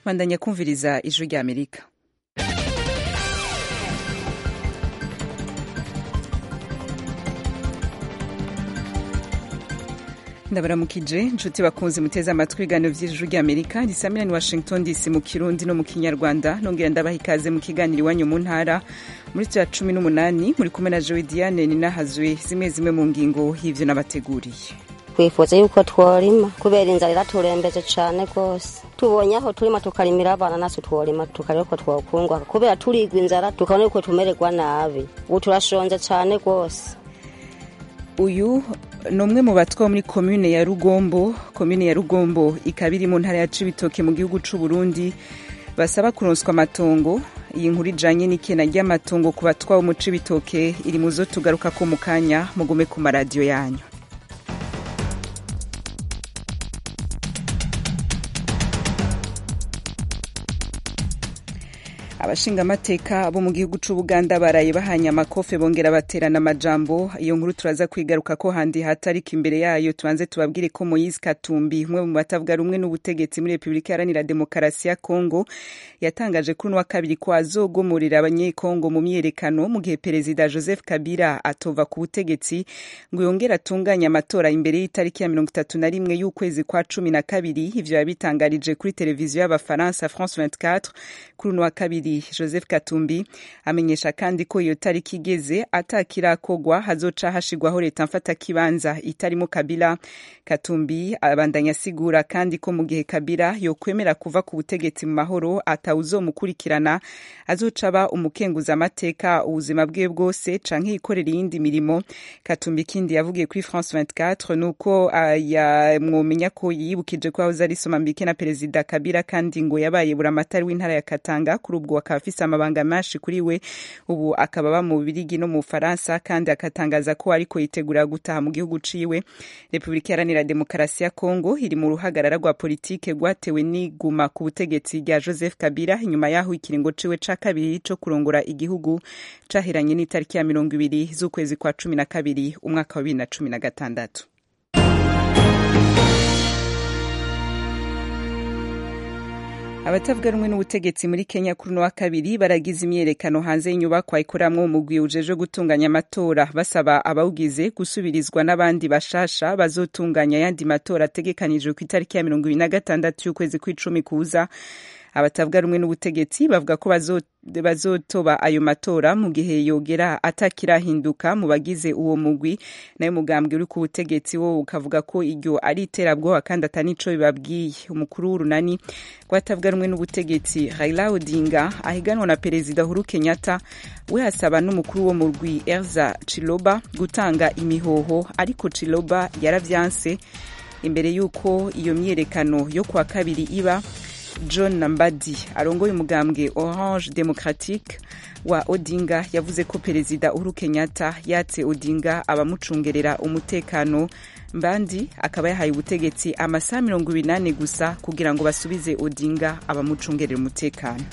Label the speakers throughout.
Speaker 1: bandanya kumviriza ijwi rya amerika ndabaramukije inshuti bakunze muteze amatwi ibiganiro vy'ijuru rya amerika risamira ni washington dc mu kirundi no mu kinyarwanda nongera ndabaha ikaze mu kiganiro iwanyu mu ntara muri tya cumi n'umunani muri kumwe na jowe diane ninahazwe zimwe zimwe mu ngingo y'ivyo nabateguriye
Speaker 2: twifuza yuko tworima kubera inzara iraturembeje cane rwose tubonye aho turima tukarimira abana natwe tworima tukareba ko twokungwaka kubera turigwa inzara tukabona yuko tumererwa nabi ubu turashonje cane rwose
Speaker 1: uyu ni umwe mu batwa muri komune ya rugombo komune ya rugombo ikaba iri mu ntara ya cibitoke mu gihugu c'u burundi basaba kuronswa amatongo iyi nkuru ijanye n'ikena ry'amatongo ku batwa bo mu cibitoke iri mu zo tugarukako mu kanya mugume ku maradiyo yanyu abashingamateka bo mu gihugu c'ubuganda baraye bahanye amakofe bongera baterana amajambo iyo nkuru turaza kwigaruka ko handi hatarika imbere yayo tubanze tubabwire ko moise katumbi umwe mu batavuga rumwe n'ubutegetsi muri repubulika iharanira demokarasi ya kongo yatangaje kuri uno wa kabiri ko azogomorera abanyekongo mu myiyerekano mu gihe perezida joseph kabila atova ku butegetsi ngo yongere atunganye amatora imbere y'itariki ya mirongo itatu na rimwe y'ukwezi kwa cumi na kabiri ivyo yabitangarije kuri televiziyo y'abafaransa france 24 kuri uno wa kabiri joseph katumbi amenyesha kandi ko iyo tariki igeze atakirakogwa hazoca hashigwaho leta mfatakibanza itarimo kabila katumbi abandanya asigura kandi ko mu gihe kabila yokwemera kuva ku butegetsi mu mahoro atawuzomukurikirana azoca aba umukenguza amateka ubuzima bwe bwose canke yikorera iyindi mirimo katumbi ikindi yavugiye kuri france 24 nuko uh, yamwomenya ko yibukije ko yahoze ari somambike na perezida kabila kandi ngo yabaye buramatari w'intara ya katanga kuri ubwo akaba afise amabanga menshi kuri we ubu akaba aba mu Birigi no mu Faransa kandi akatangaza ko ariko yitegura gutaha mu gihugu ciwe Repubulika Iharanira Demokarasi ya Kongo iri mu ruhagarara rwa politike rwatewe n'iguma ku butegetsi rya Joseph Kabila inyuma yaho ikiringo ciwe ca kabiri co kurongora igihugu cahiranye n'itariki ya mirongo ibiri z'ukwezi kwa cumi na kabiri umwaka wa bibiri na cumi na gatandatu abatavuga rumwe n'ubutegetsi muri kenya kuri uno wa kabiri baragize imyerekano hanze y'inyubakwa ikoramwo umugwi ujejwe gutunganya amatora basaba abawugize gusubirizwa n'abandi bashasha bazotunganya ayandi matora ategekanijwe ku itariki ya mirongo ibiri na gatandatu y'ukwezi kw'icumi kuza abatavuga rumwe n'ubutegetsi bavuga ko bazotoba ayo matora mu gihe yogera atakirahinduka mu bagize uwo mugwi nayo mugambwe uri ku butegetsi wo ukavuga ko iryo ari iterabwoba kandi atanico bibabwiye umukuru w'urunani rwatavuga rumwe n'ubutegetsi Raila Odinga ahiganwa na perezida Uhuru Kenyatta we hasaba n'umukuru wo mugwi Elza Chiloba gutanga imihoho ariko Chiloba yaravyanse imbere y'uko iyo myerekano yo kwa kabiri iba john nambadi arongoye umugambwe orange democratique wa odinga yavuze ko perezida uhuru kenyatta yatse odinga abamucungerera umutekano mbandi akaba yahaye ubutegetsi amasaha mirongo ibiri n'ane gusa kugira ngo basubize odinga abamucungerera umutekano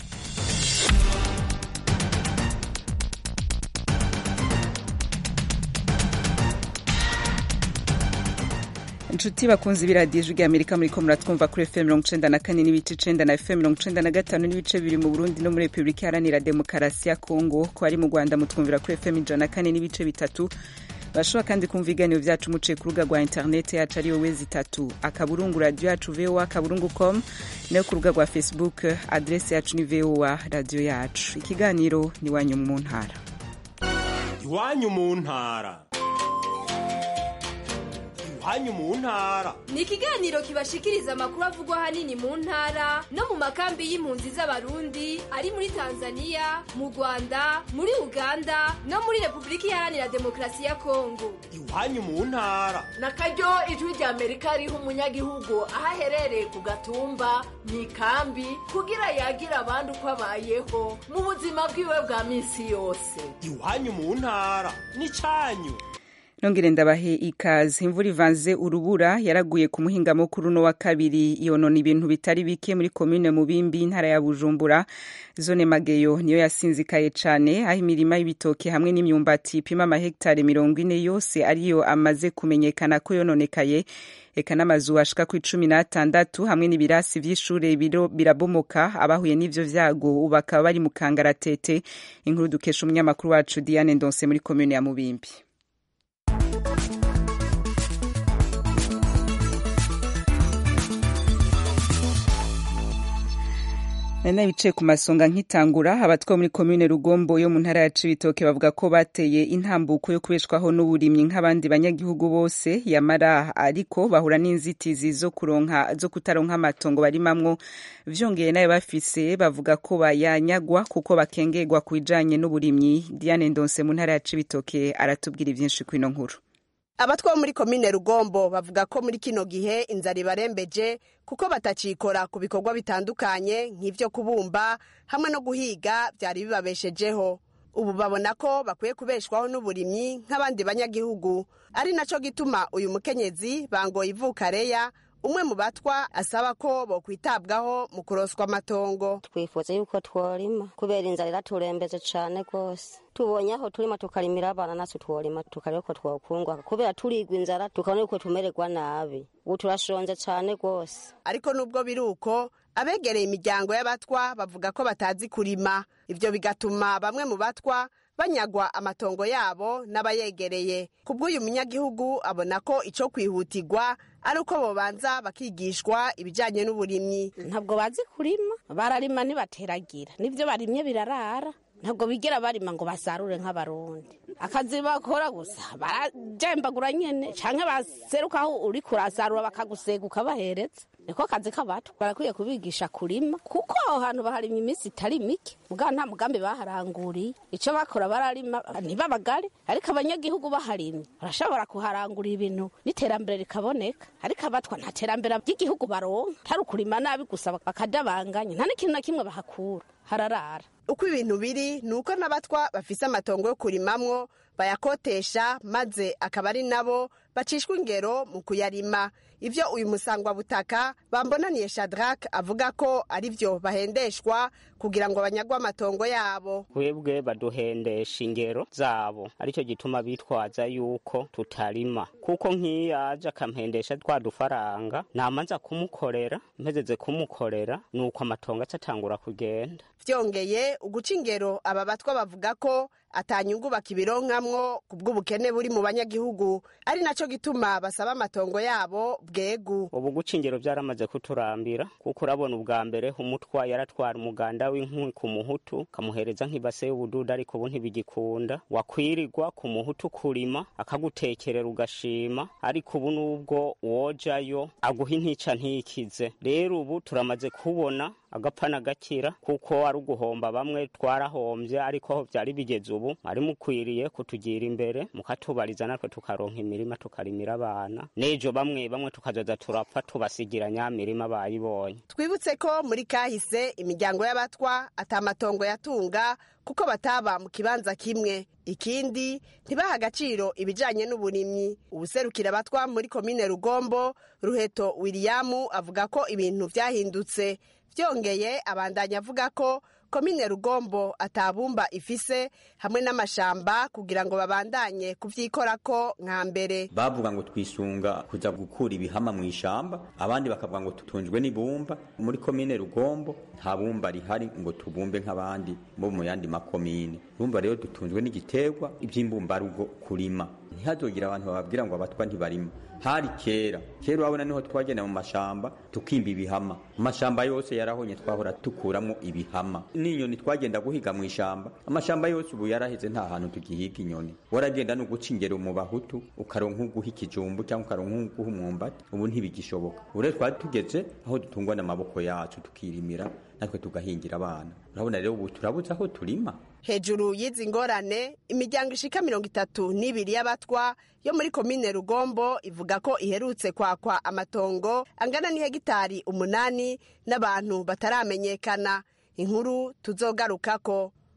Speaker 1: inshuti bakunze ibiradiyo ijwi rya amerika muri ko muratwumva kuri fm mirongo icenda na kane n'ibice icenda na fm mirongo icenda na gatanu n'ibice bibiri mu burundi no muri repubulika iharanira demokarasi ya kongo ko ari mu rwanda mutwumvira kuri fm ijana na kane n'ibice bitatu bashobora kandi kumva ibiganiro vyacu muciye ku rubuga rwa interineti yacu ariyo wezi itatu akaburungu radiyo yacu voa akaburungu com nayo ku rubuga rwa facebook adresi yacu ni voa radiyo yacu ikiganiro ni iwanyu mu ntara
Speaker 3: iwanyu mu ntara iwanyu mu ntara
Speaker 4: ni ikiganiro kibashikiriza amakuru avugwa ahanini mu ntara no mu makambi y'impunzi z'abarundi ari muri tanzania mu rwanda muri uganda no muri repubulika iharanira demokarasi ya kongo
Speaker 3: iwanyu mu ntara
Speaker 5: na karyo ijwi rya amerika riha umunyagihugu aho aherereye ku gatumba mu ikambi kugira yagira abandi uko abayeho mu buzima bwiwe bwa minsi yose
Speaker 3: iwanyu mu ntara ni cyanyu
Speaker 1: nongere ndabahe ikaze imvura ivanze urubura yaraguye ku muhingamo kuri uno wa kabiri yonona ibintu bitari bike muri komine mubimbi intara ya bujumbura zone mageyo niyo yasinzikaye cane aho imirima y'ibitoke hamwe n'imyumbati ipima amahegitari mirongo ine yose ariyo amaze kumenyekana ko yononekaye eka n'amazu ashika ku icumi n'atandatu hamwe n'ibirasi vy'ishure birabomoka abahuye n'ivyo vyago ubu bakaba bari mu kangaratete inkuru dukesha umunyamakuru wacu diane ndonse muri komine ya mubimbi nari bicaye ku masonga nkitangura abatwa muri komine rugombo yo mu ntara ya cibitoke bavuga ko bateye intambuko yo kubeshwaho n'uburimyi nk'abandi banyagihugu bose yamara ariko bahura n'inzitizi zo kuronka zo kutaronka amatongo barimamwo vyongeye nayo bafise bavuga ko bayanyagwa kuko bakengerwa ku bijanye n'uburimyi diane ndonse mu ntara ya cibitoke aratubwira ivyinshi kw'ino nkuru
Speaker 6: abatwa bo muri komine rugombo bavuga ko muri kino gihe inzara ibarembeje kuko batacikora ku bikorwa bitandukanye nk'ivyo kubumba hamwe no guhiga vyari bibabeshejeho ubu babona ko bakwiye kubeshwaho n'uburimyi nk'abandi banyagihugu ari naco gituma uyu mukenyezi bangoye ivukareya umwe mu batwa asaba ko bokwitabwaho mu kuroswa amatongo
Speaker 2: twifuza yuko tworima kubera inzara iraturembeje cane rwose tubonye aho turima tukarimira abana natwe tworima tukareba ko twokungwa kubera turigwa inzara tukabona yuko tumererwa nabi ubu turashonje cane rwose
Speaker 6: ariko nubwo biri uko abegereye imiryango y'abatwa bavuga ko batazi kurima ivyo bigatuma bamwe mu batwa banyagwa amatongo yabo n'abayegereye kubw'uyu munyagihugu abona ko ico kwihutirwa ari uko bobanza bakigishwa ibijanye n'uburimyi
Speaker 7: ntabwo bazi kurima bararima ntibateragira n'ivyo barimye birarara ntabwo bigera barima ngo basarure nk'abarundi akazi bakora gusa barajembagura nyene canke baseruka aho uri kurasarura bakagusega ukabahereza niko kazi k'abato barakwiye kubigisha kurima kuko aho hantu baharimye iminsi itari mike mugabo nta mugambi baharanguriye ico bakora bararima ntibabagare ariko abanyagihugu baharimye barashobora kuharangurira ibintu n'iterambere rikaboneka ariko abatwa nta terambere ry'igihugu baronka tari ukurima nabi gusa bakadabanganya nta n'ikintu na kimwe bahakura hararara
Speaker 6: uko ibintu biri ni uko n'abatwa bafise amatongo yo kurimamwo bayakotesha maze akaba ari nabo bacishwa ingero mu kuyarima ivyo uyu musangwabutaka bambonaniye shadrack avuga ko ari vyo bahendeshwa kugira ngo banyagwe amatongo yabo
Speaker 8: twebwe baduhendesha ingero zabo aricyo gituma bitwaza yuko tutarima kuko nk'iyo aje akampendesha twa dufaranga namanza kumukorera mpezeze kumukorera nuko amatongo acatangura kugenda
Speaker 6: vyongeye uguca ingero aba batwa bavuga ko atanyungu bakibironkamwo ku bw'ubukene buri mu banyagihugu ari naco gituma basaba amatongo yabo bwegu
Speaker 8: ubu guca ingero vyaramaze kuturambira kuko urabona ubwa mbere umutwa yaratwara umuganda w'inkwi ku muhutu kamuhereza nk'ibase y'ubududa ariko ubu ntibigikunda wakwirirwa ku muhutu kurima akagutekerera ugashima ariko ubu nubwo wojayo aguha intica ntikize rero ubu turamaze kubona agapfa gakira kuko ari uguhomba bamwe twarahombye ariko aho byari bigeze ubu mwari mukwiriye kutugira imbere mukatubariza natwe tukaronka imirima tukarimira abana n'ejo bamwe bamwe tukazoza turapfa tubasigira nyamirima bayibonye
Speaker 6: twibutse ko muri kahise imiryango y'abatwa atamatongo yatunga kuko bataba mu kibanza kimwe ikindi ntibaha agaciro ibijanye n'uburimyi ubuserukira abatwa muri komine rugombo ruheto wiliyamu avuga ko ibintu vyahindutse vyongeye abandanya avuga ko komine rugombo atabumba ifise hamwe n'amashamba kugira ngo babandanye kuvyikorako nka mbere
Speaker 9: bavuga ngo twisunga kuja gukura ibihama mu ishamba abandi bakavuga ngo tutunzwe n'ibumba muri komine rugombo nta bumba rihari ngo tubumbe nk'abandi bo mu yandi makomine urumva rero dutunzwe n'igiterwa ivy'imbumbarugo kurima ntihazogira abantu bababwira ngo abatwa ntibarima hari kera kera urabona niho twagenda mu mashamba tukimba ibihama amashamba yose yarahonye twahora tukuramo ibihama n'inyoni twagenda guhiga mu ishamba amashamba yose ubu yaraheze nta hantu tugihiga inyoni waragenda no guca ingero mu bahutu ukaronka uguha ikijumbu cyangwa ukaronka uguha umwumbati ubu ntibigishoboka ubu rero twari tugeze aho dutungwa n'amaboko yacu tukirimira natwe tugahingira abana urabona rero ubu turabuze aho turima
Speaker 6: hejuru y'izi ngorane imiryango ishika mirongo itatu n'ibiri y'abatwa yo muri komine rugombo ivuga ko iherutse kwakwa amatongo angana n'ihegitari umunani n'abantu bataramenyekana inkuru tuzogarukako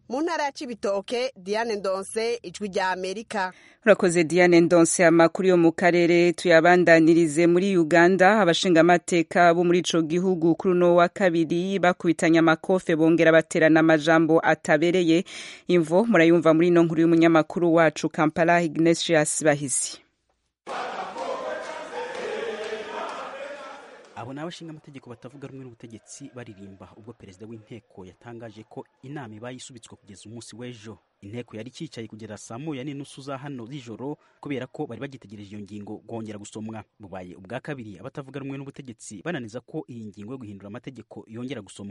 Speaker 6: mu ntara ya cibitoke diane ndonse ijwi rya amerika
Speaker 1: urakoze diane ndonse amakuru yo mu karere tuyabandanirize muri uganda abashingamateka bo muri ico gihugu kuri uno wa kabiri bakubitanye amakofe bongera baterana amajambo atabereye imvo murayumva muri ino nkuru y'umunyamakuru wacu kampala ignatius bahizi
Speaker 10: abo ni abashingamategeko batavuga rumwe n'ubutegetsi baririmba ubwo perezida w'inteko yatangaje ko inama ibaye isubitswe kugeza umunsi w'ejo inteko yari icyicaye kugera saa moya n'inusu za hano z'ijoro kubera ko bari bagitegereje iyo ngingo kongera gusomwa bubaye ubwa kabiri abatavuga rumwe n'ubutegetsi bananiza ko iyi ngingo yo guhindura amategeko yongera gusomwa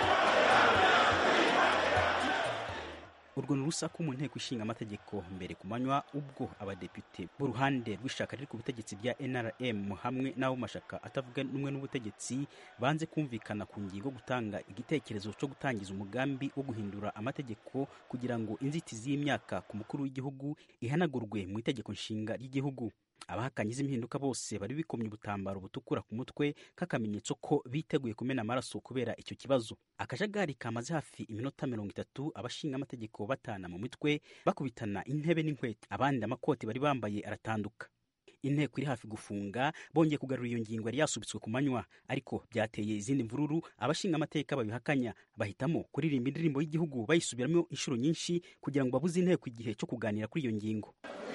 Speaker 10: urwo ni urusaku mu nteko ishinga amategeko mbere ku manywa ubwo abadepite b'uruhande rw'ishaka riri ku butegetsi bya nrm hamwe n'abo mashaka atavuga rumwe n'ubutegetsi banze kumvikana ku ngingo gutanga igitekerezo cyo gutangiza umugambi wo guhindura amategeko kugira ngo inzitizi y'imyaka ku mukuru w'igihugu ihanagurwe mu itegeko nshinga ry'igihugu abahakanye impinduka bose bari bikomye ubutambaro butukura ku mutwe k'akamenyetso ko biteguye kumena amaraso kubera icyo kibazo akajagari kamaze hafi iminota mirongo itatu abashinga amategeko batana mu mitwe bakubitana intebe n'inkweto abandi amakoti bari bambaye aratanduka inteko iri hafi gufunga bongeye kugarura iyo ngingo yari yasubitswe ku manywa ariko byateye izindi mvururu abashinga amateka babihakanya bahitamo kuririmba indirimbo y'igihugu bayisubiramo inshuro nyinshi kugira ngo babuze inteko igihe cyo kuganira kuri iyo ngingo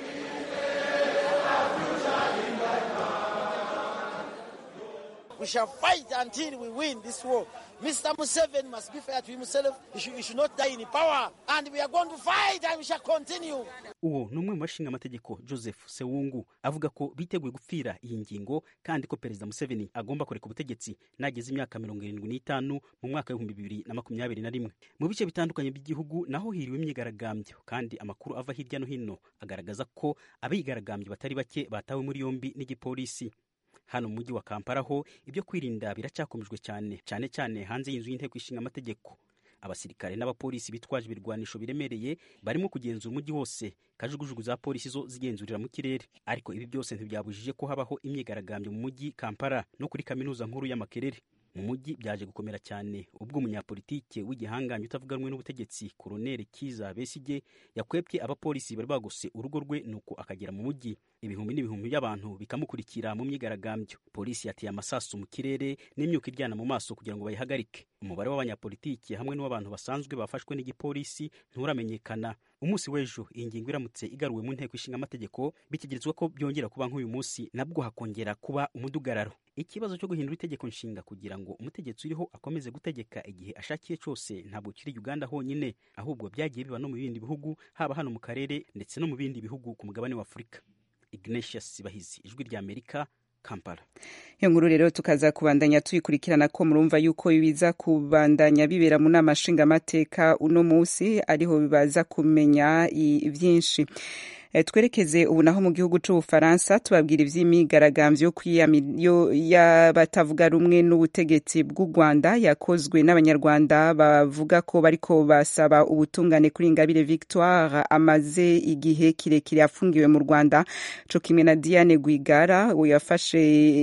Speaker 11: We shall fight until we win this war. Mr. Museveni must be fair to himself. He should, he should not die in power. And we are going to fight and we shall continue.
Speaker 10: uwo ni umwe mu bashinga amategeko joseph sewungu avuga ko biteguye gupfira iyi ngingo kandi ko perezida museveni agomba kureka ubutegetsi nageze imyaka mirongo irindwi n'itanu mu mwaka w'ibihumbi bibiri na makumyabiri na rimwe mu bice bitandukanye by'igihugu naho hiriwe imyigaragambyo kandi amakuru ava hirya no hino agaragaza ko abigaragambyo batari bake batawe muri yombi n'igipolisi hano mu mujyi wa kampala ho ibyo kwirinda biracyakomejwe cyane cyane cyane hanze y'inzu y'inteko ishinga amategeko abasirikare n'abapolisi bitwaje ibirwanisho biremereye barimo kugenzura umujyi wose kajugujugu za polisi zo zigenzurira mu kirere ariko ibi byose ntibyabujije ko habaho imyigaragambyo mu mujyi kampala no kuri kaminuza nkuru y'amakerere mu mujyi byaje gukomera cyane ubwo umunyapolitike w'igihangange utavuga rumwe n'ubutegetsi koroneli kiza besige yakwebye abapolisi bari bagose urugo rwe nuko akagera mu mujyi ibihumbi n'ibihumbi by'abantu bikamukurikira mu myigaragambyo polisi yateye amasasu mu kirere n'imyuka iryana mu maso kugira ngo bayihagarike umubare w'abanyapolitiki hamwe n'uw'abantu basanzwe bafashwe n'igipolisi nturamenyekana umunsi w'ejo iyi ngingo iramutse igaruwe mu nteko ishinga amategeko bitegerezwa ko byongera kuba nk'uyu munsi nabwo hakongera kuba umudugararo ikibazo cyo guhindura itegeko nshinga kugira ngo umutegetsi uriho akomeze gutegeka igihe ashakiye cyose ntabwo kiri uganda honyine ahubwo byagiye biba no mu bindi bihugu haba hano mu karere ndetse no mu bindi bihugu ku mugabane wa afurika ignatius bahizi ijwi rya amerika kampala
Speaker 1: iyo nkuru rero tukaza kubandanya tuyikurikirana ko murumva yuko biza kubandanya bibera mu nama nshingamateka uno munsi ariho bibaza kumenya byinshi twerekeze ubu naho mu gihugu cy'ubufaransa tubabwira iby'imyigaragambyo y'abatavuga rumwe n'ubutegetsi bw'u rwanda yakozwe n'abanyarwanda bavuga ko bariko basaba ubutungane kuri ingabire victoire amaze igihe kirekire afungiwe mu rwanda co kimwe na diane rwigara yafashe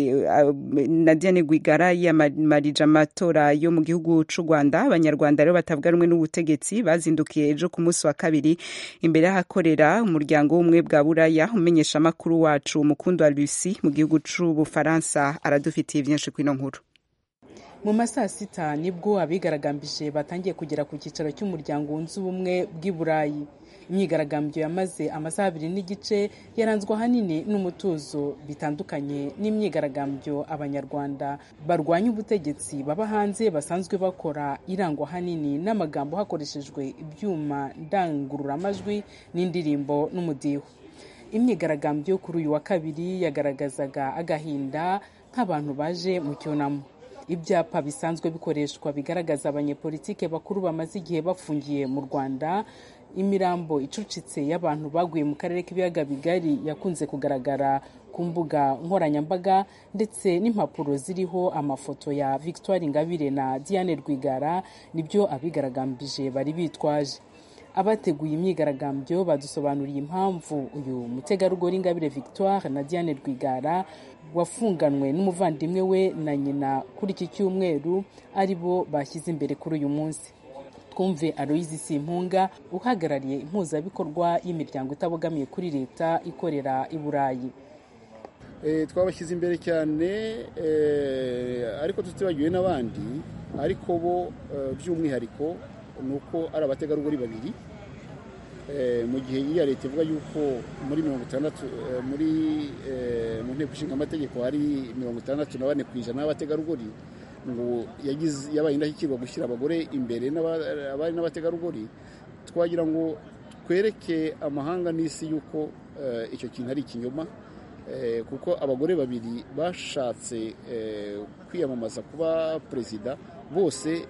Speaker 1: na diane rwigara yiyamamarije amatora yo mu gihugu cy'u rwanda abanyarwanda rero batavuga rumwe n'ubutegetsi bazindukiye ejo ku munsi wa kabiri imbere y'ahakorera umuryango w'ubumwe bwa buraya umenyesha amakuru wacu umukundu wa lucy mu gihugu c'ubufaransa aradufitiye byinshi kw'ino nkuru
Speaker 12: mu masaa sita nibwo abigaragambije batangiye kugera ku cyicaro cy'umuryango wunze ubumwe bw'i burayi imyigaragambyo yamaze amasaha abiri n'igice yaranzwe ahanini n'umutuzo bitandukanye n'imyigaragambyo abanyarwanda barwanya ubutegetsi baba hanze basanzwe bakora irangwa ahanini n'amagambo hakoreshejwe ibyuma ndangururamajwi n'indirimbo n'umudiho imyigaragambyo kuri uyu wa kabiri yagaragazaga agahinda nk'abantu baje mu cyunamo ibyapa bisanzwe bikoreshwa bigaragaza abanyepolitike bakuru bamaze igihe bafungiye mu rwanda imirambo icucitse y'abantu baguye mu karere k'ibiyaga bigari yakunze kugaragara ku mbuga nkoranyambaga ndetse n'impapuro ziriho amafoto ya victoire ingabire na diane rwigara nibyo abigaragambije bari bitwaje abateguye imyigaragambyo badusobanuriye impamvu uyu mutegarugori ingabire victoire na diane rwigara wafunganwe n'umuvandimwe we na nyina kuri iki cyumweru ari bo bashyize imbere kuri uyu munsi twumve aloyizi simpunga uhagarariye impuzabikorwa y'imiryango itabogamiye kuri leta ikorera i burayi
Speaker 13: twabashyize imbere cyane ariko tutibagiwe n'abandi ariko bo by'umwihariko ni uko ari abategarugori babiri mu gihe iriya leta ivuga yuko muri mirongo itandatu muri mu nteko ishinga amategeko hari mirongo itandatu na bane ku ijana y'abategarugori ngo yabaye indashyikirwa gushyira abagore imbere abari n'abategarugori twagira ngo twereke amahanga n'isi yuko icyo kintu ari ikinyoma kuko abagore babiri bashatse kwiyamamaza kuba perezida bose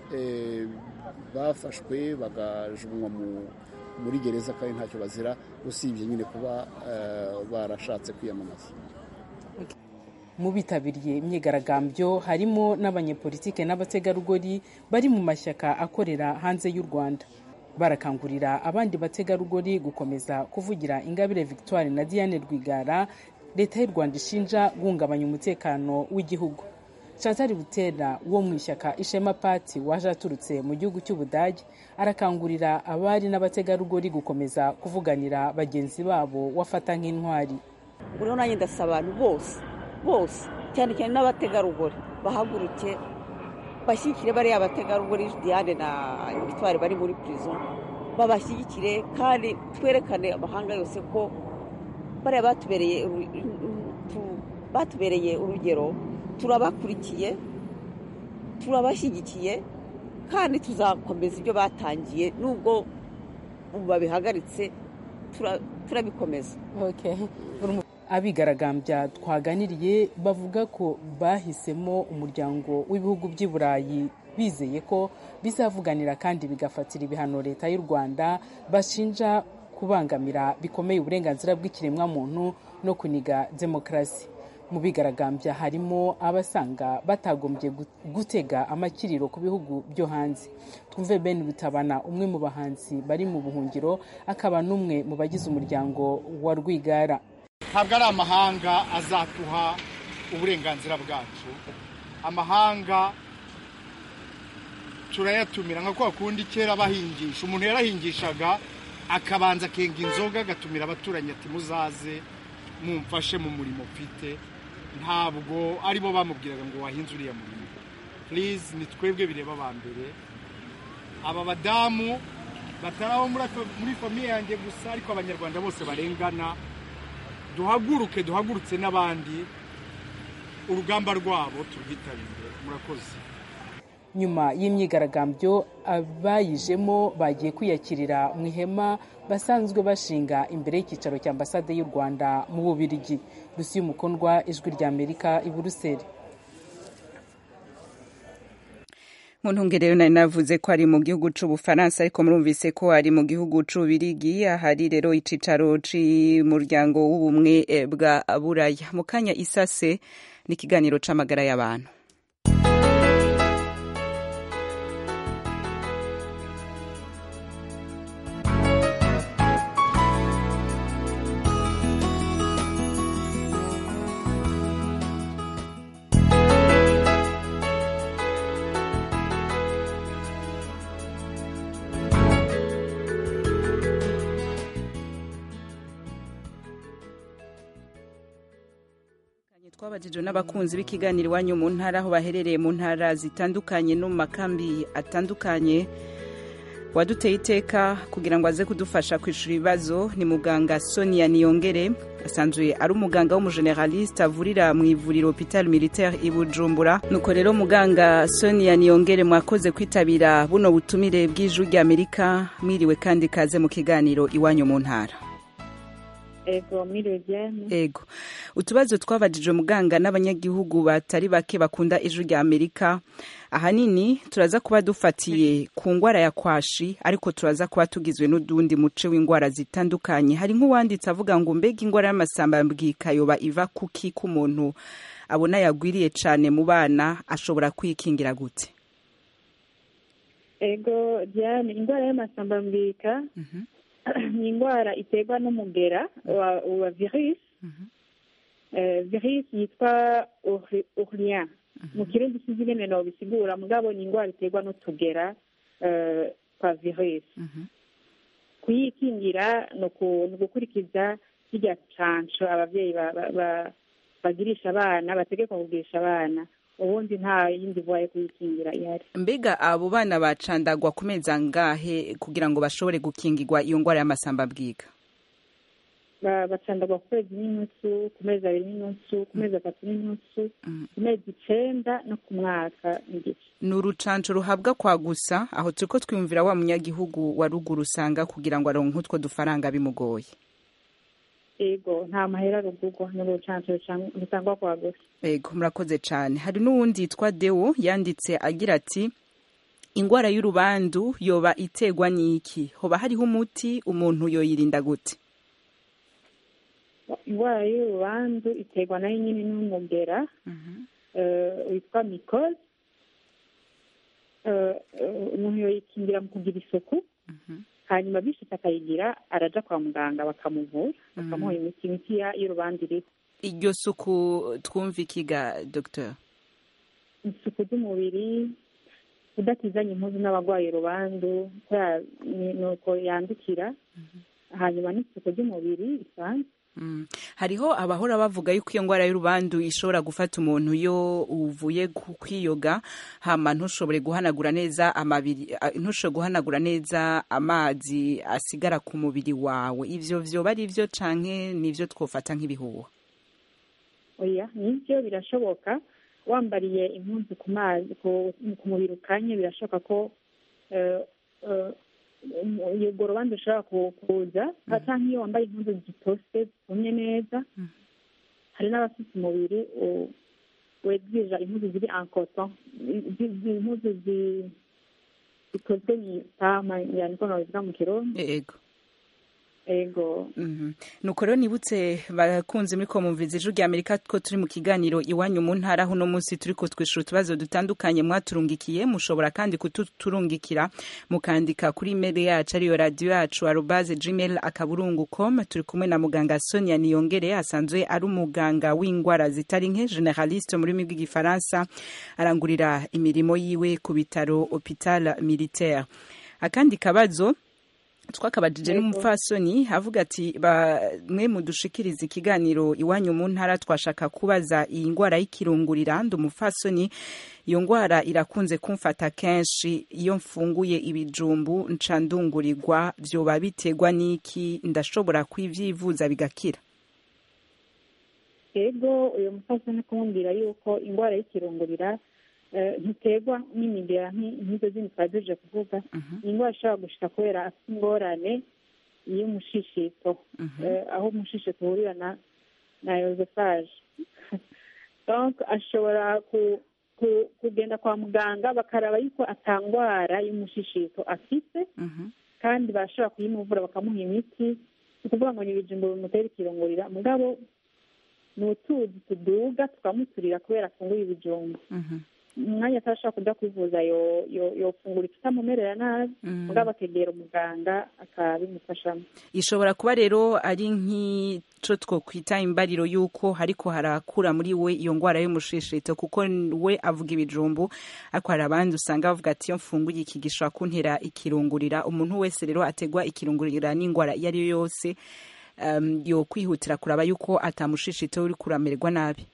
Speaker 13: bafashwe bagajugunywa muri gereza kandi ntacyo bazira usibye nyine kuba barashatse kwiyamamaza
Speaker 12: mu bitabiriye imyigaragambyo harimo n'abanyepolitike n'abategarugori bari mu mashyaka akorera hanze y'u rwanda barakangurira abandi bategarugori gukomeza kuvugira ingabire victoire na diane rwigara leta y'u rwanda ishinja guhungabanya umutekano w'igihugu chantal butera wo mu ishyaka ishema pati waje aturutse mu gihugu cy'ubudage arakangurira abari n'abategarugori gukomeza kuvuganira bagenzi babo wafata nk'intwari
Speaker 14: buriho nanjye ndasaba abantu bose bose cyane cyane n'abategarugori bahaguruke bashyigikire bariya bategarugori diane na victoire bari muri prison babashyigikire kandi twerekane amahanga yose ko bariya batubereye batubereye urugero turabakurikiye turabashyigikiye kandi tuzakomeza ibyo batangiye nubwo ubu babihagaritse turabikomeza
Speaker 12: abigaragambya twaganiriye bavuga ko bahisemo umuryango w'ibihugu by'i burayi bizeye ko bizavuganira kandi bigafatira ibihano leta y'u rwanda bashinja kubangamira bikomeye uburenganzira bw'ikiremwamuntu no kuniga demokarasi mu bigaragambya harimo abasanga batagombye gutega amakiriro ku bihugu byo hanze twumve ben butabana umwe mu bahanzi bari mu buhungiro akaba n'umwe mu bagize umuryango wa rwigara
Speaker 15: ntabwo ari amahanga azaduha uburenganzira bwacu amahanga turayatumira nka kwa kundi kera bahingisha umuntu yarahingishaga akabanza akenga inzoga agatumira abaturanyi ati muzaze mumfashe mu murimo mfite ntabwo aribo bamubwiraga ngo wahinze uriya murimo purize ni twebwe bireba aba mbere aba badamu batari abo muri famiye yanjye gusa ariko abanyarwanda bose barengana duhaguruke duhagurutse n'abandi urugamba rwabo turwitabire murakoze
Speaker 12: nyuma y'imyigaragambyo abayijemo bagiye kwiyakirira mu ihema basanzwe bashinga imbere y'icyicaro cya ambasade y'u rwanda mu bubirigi rusi y'umukundwa ijwi rya amerika i buruseli
Speaker 1: mu ntungerero nari navuze ko ari mu gihugu c'ubufaransa ariko murumvise ko ari mu gihugu c'ububirigi ahari rero icicaro c'umuryango w'ubumwe bwa buraya mu kanya isase n'ikiganiro c'amagara y'abantu twabajijwe n'abakunzi b'ikiganiro iwanyu mu ntara aho baherereye mu ntara zitandukanye no mu makambi atandukanye waduteye iteka kugira ngo aze kudufasha kwishura ibibazo ni muganga sonia niyongere asanzwe ari umuganga w'umugeneraliste avurira mu ivuriro hopital militaire i bujumbura nuko rero muganga sonia niyongere mwakoze kwitabira buno butumire bw'ijwi ry'amerika mwiriwe kandi kaze mu kiganiro iwanyu mu ntara
Speaker 16: ego mwiriwe byane
Speaker 1: ego utubazo twabajijwe muganga n'abanyagihugu batari bake bakunda ijwi rya amerika ahanini turaza kuba dufatiye ku ngwara ya kwashi ariko turaza kuba tugizwe n'udundi muce w'indwara zitandukanye hari nk'uwanditse avuga ngo mbega indwara y'amasambambwika yoba iva kuki k'umuntu abona yagwiriye cyane mu bana ashobora kwikingira gute
Speaker 16: ego byane indwara y'amasambambwika ni indwara iterwa n'umugera wa, wa virus uh, virus yitwa urien mu kirundi sinzi ingene no bisigura mugabo ni indwara iterwa n'utugera uh, kwa virusi kuyikingira ni uku- ni ugukurikiza kirya cansho abavyeyi ba- ba- ba- bagirisha abana bategekwa kugirisha abana ubundi nta yindi voie yo kuyikingira ihari
Speaker 1: mbega abo bana bacandagwa ku mezi angahe kugira ngo bashobore gukingirwa iyo ngwara y'amasamba bwiga
Speaker 16: Ba- bacandagwa ku kwezi n'inusu ku mezi abiri n'inusu ku mezi atatu n'inusu ku mezi icenda no ku mwaka n'igice
Speaker 1: ni urucanco ruhabwa kwa gusa aho turiko twiyumvira wa munyagihugu wa ruguru usanga kugira ngo aronke utwo dufaranga bimugoye
Speaker 16: ego nta mahera rugurwa ni urucanco rutangwa kwa gusa
Speaker 1: ego murakoze cane hari n'uwundi yitwa deo yanditse agira ati ingwara y'urubandu yoba iterwa n'iki hoba hariho umuti umuntu yoyirinda gute
Speaker 16: indwara y'urubandu iterwa nayo nyine n'umugera eh, witwa mikoze Eh, eh, umuntu yoyikingira mu kugira isuku hanyuma bishitse akayigira araja kwa muganga bakamuvura bakamuha imiti imiti ya- y'urubandu iriho
Speaker 1: iryo suku twumva ikiga docteur
Speaker 16: isuku ry'umubiri kudatizanya impuzu n'abarwaye urubandu kubera ni ni uko yandukira hanyuma n'isuku ry'umubiri bisanzwe
Speaker 1: Mm. hariho abahora bavuga yuko iyo ngwara y'urubandu ishobora gufata umuntu iyo uvuye ku- kwiyoga hama ntushobore guhanagura neza amabiri a- ntushobore guhanagura neza amazi asigara ku mubiri wawe ivyo vyoba ari vyo canke nivyo twofata nk'ibihuha
Speaker 16: oya nibyo birashoboka wambariye impunzu ku mazi ku ku mubiri ukanye birashoboka ko eh, eh, um- urwo rubanza ushobora ku- kuza cyangwa iyo wambaye impunzu zitose zitumye neza hari n'abafite umubiri u- wegwija impuzu ziri ankoto impuzu zi- zikozwe mu itama yani ko nabivuga mu kirundi
Speaker 1: ego
Speaker 16: ego
Speaker 1: Mhm. nuko rero nibutse bakunze muri komumviza ijwi rya amerika ko turi mu kiganiro iwanyu mu ntara aho uno munsi turi kutwishura utubazo dutandukanye mwaturungikiye mushobora kandi kututurungikira mukandika kuri imeri yacu ariyo radiyo yacu arobaze gmail akaburungu com turi kumwe na muganga sonia niyongere asanzwe ari umuganga w'indwara zitari nke generaliste mu rurimi rw'igifaransa arangurira imirimo yiwe ku bitaro hopital militaire akandi kabazo twakabajije n'umupfasoni avuga ati bamwe mudushikiriza ikiganiro iwanyu mu ntara twashaka kubaza iyi ndwara y'ikirungurira ndi umupfasoni iyo ndwara irakunze kumfata kenshi iyo mfunguye ibijumbu nca ndungurirwa vyoba biterwa n'iki ndashobora kwivyivuza bigakira
Speaker 16: ego uyu musaza ni kumubwira yuko indwara y'ikirungurira eh, ntiterwa n'imigera nki- nk'izo zindi twari tuje kuvuga ni indwara ishobora gushika kubera afite ingorane y'umushishito Eh, aho umushishito uhurira na na yozefaje donc ashobora ku ku- kugenda kwa muganga bakaraba yuko atangwara y'umushishito afite kandi barashobora kuyimuvura bakamuha imiti ni ukuvuga ngo ni ibijumbo bimutera ikirungurira mugabo ni utuzi tuduga tukamuturira kubera afunguye ibijumba umwanya atashobora kuja kwivuza yo- yo- yofungura ikitamumerera nabi mugabo akegera umuganga akabimufashamo
Speaker 1: ishobora kuba rero ari nk'ico twokwita imbariro y'uko hariko harakura muri we iyo ngwara y'umushishito kuko we avuga ibijumbu ariko hari abandi usanga bavuga ati iyo mfunguye iki gishobora kuntera ikirungurira umuntu wese rero ategwa ikirungurira n'ingwara iyo ari yo yose um, yo kwihutira kuraba yuko atamushishito uri kuramererwa nabi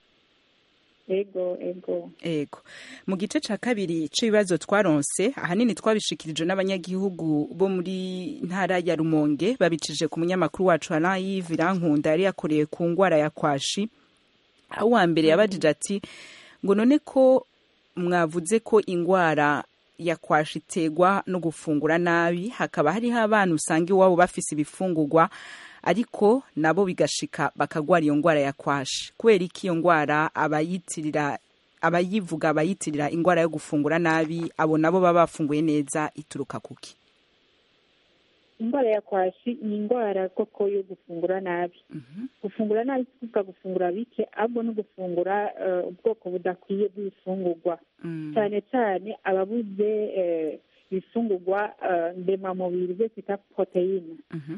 Speaker 16: ego ego
Speaker 1: ego mu gice ca kabiri c'ibibazo twaronse ahanini twabishikirijwe n'abanyagihugu bo muri ntara ya rumonge babicije ku munyamakuru wacu alain yive irankunda yari yakoreye ku ngwara ya kwashi aho uwa mbere yabajije ati ngo none ko mwavuze ko ingwara ya kwashi iterwa no gufungura nabi hakaba hariho abana usanga iwabo bafise ibifungurwa ariko nabo bigashika bakagwara iyo ngwara ya kwashi kubera iki iyo ngwara abayitirira abayivuga abayitirira ingwara yo gufungura nabi abo nabo baba bafunguye neza ituruka kuki
Speaker 16: indwara ya kwashi ni indwara koko yo gufungura nabi gufungura nabi si kuvuga gufungura bike ahubwo no gufungura eh, ubwoko budakwiye bw'ibifungurwa cyane cyane ababuze eh, ibifungurwa eh, ndemamubiri byo twita poroteyine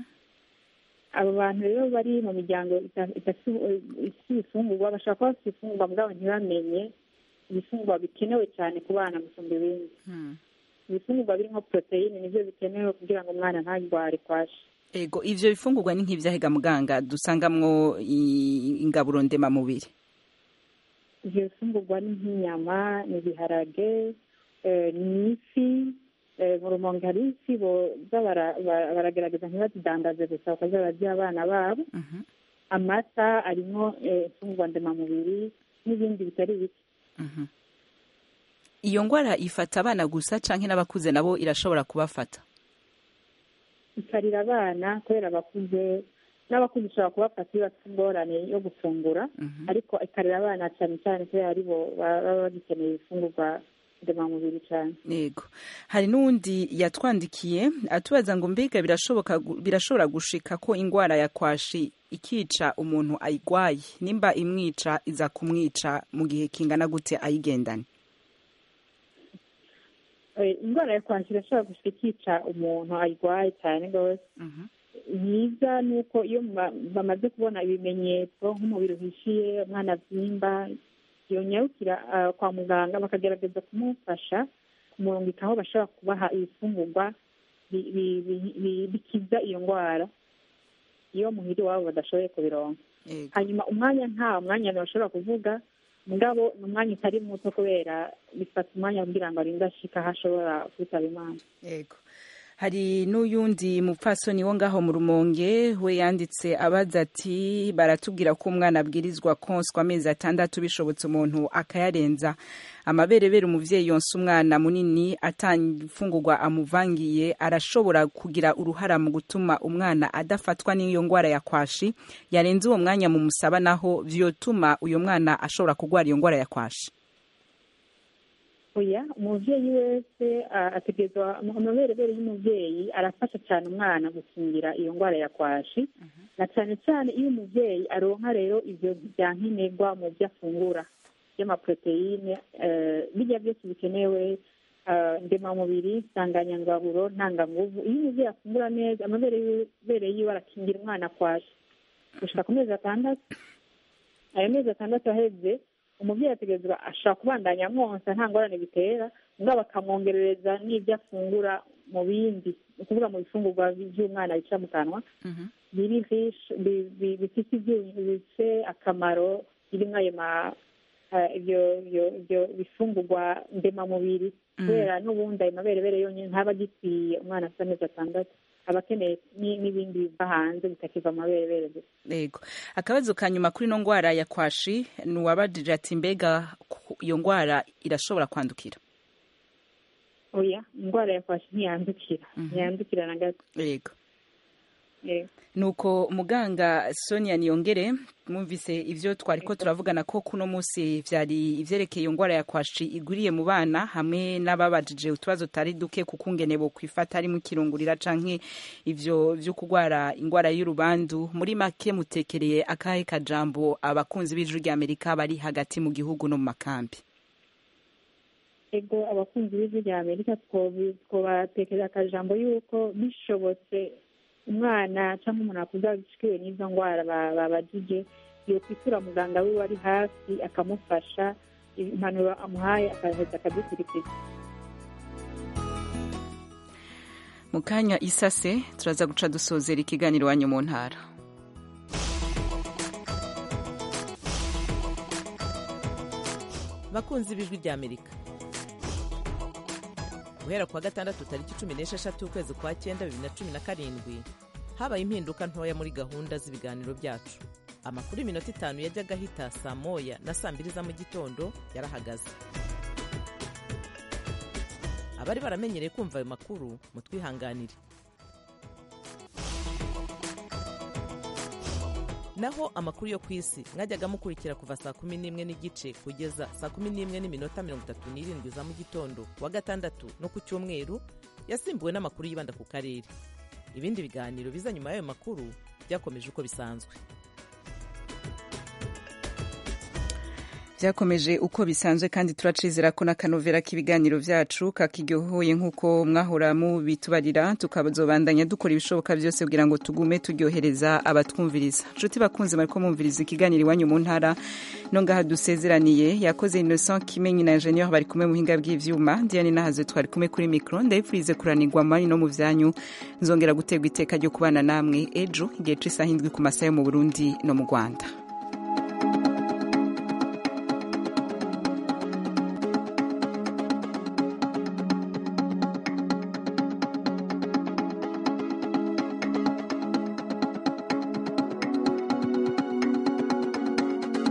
Speaker 16: abo bantu rero bari mu miryango ita- idafite ibifungurwa bashobora kuba bafite ibifungurwa mugabo ntibamenye ibifungurwa bikenewe cyane ku bana gusumba ibindi ibifungurwa birimo poroteyine nibyo bikenewe kugira ngo umwana ntarware kwashi
Speaker 1: ego ivyo bifungurwa ni nk'ivyahega muganga dusangamwo i- ingaburo ndemamubiri
Speaker 16: ivyo bifungurwa ni nk'inyama ni ibiharage eh, ni ifi eh, mu rumonge hari ifi boza bara- bara- baragerageza ntibazidandaze gusa bakaza bararya abana babo amata arimo eh, imfungurwa ndemamubiri n'ibindi bitari bike
Speaker 1: Mhm. iyo ngwara ifata abana gusa canke n'abakuze nabo irashobora kubafata
Speaker 16: ikarira abana kubera abakuze n'abakuze ushobora kubafata iyo bafite ingorane yo gufungura ariko ikarira abana cyane cyane kubera ari bo baba bagikeneye ibifungurwa ndemamubiri cyane
Speaker 1: yego hari n'uwundi yatwandikiye atubaza ngo mbega birashoboka gu- birashobora gushika ko ingwara ya kwashi ikica umuntu ayigwaye nimba imwica iza kumwica mu gihe kingana gute ayigendane
Speaker 16: Eh, indwara ya kwashi irashobora gushika ikica umuntu ayirwaye cyane rwose yiza ni uko iyo ma- bamaze kubona ibimenyetso nk'umubiri uhishiye umwana abyimba yonyarukira ah, kwa muganga bakagerageza kumufasha kumurungika aho bashobora kubaha ibifungurwa bi- bi- bi- bi- bikiza iyo ndwara iyo muhira iwabo badashoboye kubironka hanyuma umwanya nta mwanya ntibashobora kuvuga mugabo ni umwanya utari muto kubera bifata umwanya kugira ngo arinde ashika aho ashobora kwitaba imana
Speaker 1: yego hari n'uyundi mupfasoni wo ngaho mu rumonge we yanditse abaza ati baratubwira ko umwana abwirizwa konswa amezi atandatu bishobotse umuntu akayarenza amaberebere umuvyeyi yonsa umwana munini atafungurwa amuvangiye arashobora kugira uruhara mu gutuma umwana adafatwa n'iyo ngwara ya kwashi yarenze uwo mwanya mu musaba naho vyotuma uyo mwana ashobora kugwara iyo ngwara ya kwashi
Speaker 16: oya umuvyeyi wese ah, ategerezwa amaberebere y'umuvyeyi arafasha cyane umwana gukingira iyo ndwara ya kwashi na cyane cyane iyo umuvyeyi aronka rero ivyo bya nkenerwa mu byo afungura by'amaproteine eh, birya byose bikenewe ah, ndemamubiri nsanganyangaburo ntanganguvu iyo umuvyeyi afungura neza amaberebere yiwe arakingira umwana kwashi gushika ku mezi atandatu ayo mezi atandatu aheze umubyeyi ategerezwa ashobora kubandanya amwonsa nta ngorane bitera mugabo bakamwongerereza n'ibyo afungura mu bindi ni ukuvuga mu bifungurwa by'umwana bica mu kanwa biri riche bi- bi- bifite ibyunyu bifite akamaro birimo ayo ma eh, ibyo ibyo ibyo bifungurwa ndemamubiri kubera n'ubundi ayo maberebere yonyine ntaba agikwiye umwana afite amezi atandatu aba akeneye ni- n'ibindi biva hanze bitakiva mu maberebere gusa
Speaker 1: yego akabazo ka nyuma kuri ino ngwara ya kwashi ni uwabajije ati mbega ku- iyo ngwara irashobora kwandukira
Speaker 16: oya indwara ya kwashi ntiyandukira ntiyandukira na gato
Speaker 1: yego
Speaker 16: Yego.
Speaker 1: nuko muganga sonia niyongere mwumvise ivyo twariko turavugana ko kuno munsi vyari ivyerekeye iyo ngwara ya kwashi igwiriye mu bana hamwe n'ababajije utubazo tari duke ku kungene bo kwifata harimo ikirungurira canke ivyo vyo kugwara ingwara y'urubandu muri make mutekereye akahe kajambo abakunzi b'ijwi ry'amerika bari hagati mu gihugu no mu makambi
Speaker 16: ego abakunzi b'ijwi rya amerika twobi- twobatekereza akajambo yuko bishobotse umwana cyangwa umuntu akuze ashikiriwe n'izo ndwara ba- babajije yokwitura muganga wiwe ari hafi akamufasha impanuro amuhaye akaheza akadukurikiza
Speaker 1: mu kanya isase turaza guca dusozera ikiganiro wanyu mu ntara
Speaker 17: bakunzi b'ijwi rya amerika guhera kuwa gatandatu tariki cumi n'esheshatu ukwezi kwa cyenda bibiri na cumi na karindwi habaye impinduka ntoya muri gahunda z'ibiganiro byacu amakuru y'iminota itanu yajyaga ahita saa moya na saa mbiri za mu gitondo yarahagaze abari baramenyereye kumva ayo makuru mutwihanganire naho amakuru yo ku isi mwajyaga mukurikira kuva saa kumi n'imwe n'igice kugeza saa kumi n'imwe n'iminota mirongo itatu n'irindwi za mu gitondo ku wa gatandatu no ku cyumweru yasimbuwe n'amakuru yibanda ku karere ibindi biganiro biza nyuma y'ayo makuru byakomeje uko bisanzwe
Speaker 1: byakomeje uko bisanzwe kandi turacizera ko n'akanovera k'ibiganiro byacu kakiryohoye nk'uko mwahora mubitubarira tukazobandanya dukora ibishoboka byose kugira ngo tugume turyohereza abatwumviriza nshuti bakunze bariko mwumviriza ikiganiro iwanyu mu ntara no ngaha dusezeraniye yakoze innocent kimenyi na ingenieur bari kumwe mu buhinga bw'ivyuma diane nahaze twari kumwe kuri mikro ndabipfurize kuranirwa mari no mu vyanyu nzongera guterwa iteka ryo kubana namwe ejo igihe c'isaha indwi ku masaha yo mu burundi no mu rwanda